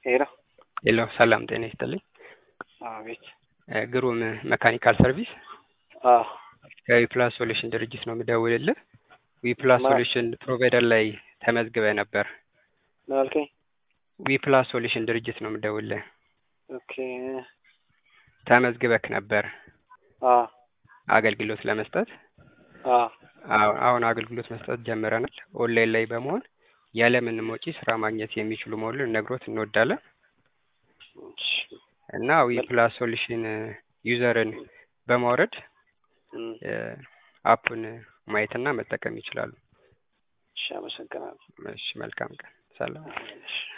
ሄሎ ሄሎ ሰላም ጤና ይስጥልኝ። አቤት። እ ግሩም መካኒካል ሰርቪስ አዎ ከዊፕላስ ሶሉሽን ድርጅት ነው የምደውልልህ። ዊፕላስ ማ- ሶሉሽን ፕሮቫይደር ላይ ተመዝግበህ ነበር። ምን አልከኝ? ዊፕላስ ሶሉሽን ድርጅት ነው የምደውልልህ። ኦኬ ተመዝግበክ ነበር አ አገልግሎት ለመስጠት። አ አዎ፣ አሁን አገልግሎት መስጠት ጀምረናል። ኦንላይን ላይ በመሆን ያለምንም ወጪ ስራ ማግኘት የሚችሉ መሆኑን ልነግሮት እንወዳለን እሺ እና ዊፕላስ ሶሉሽን ዩዘርን በማውረድ እም፣ እ አፑን ማየትና መጠቀም ይችላሉ። እሺ አመሰግናለሁ። እሺ፣ መልካም ቀን። ሰላም። እሺ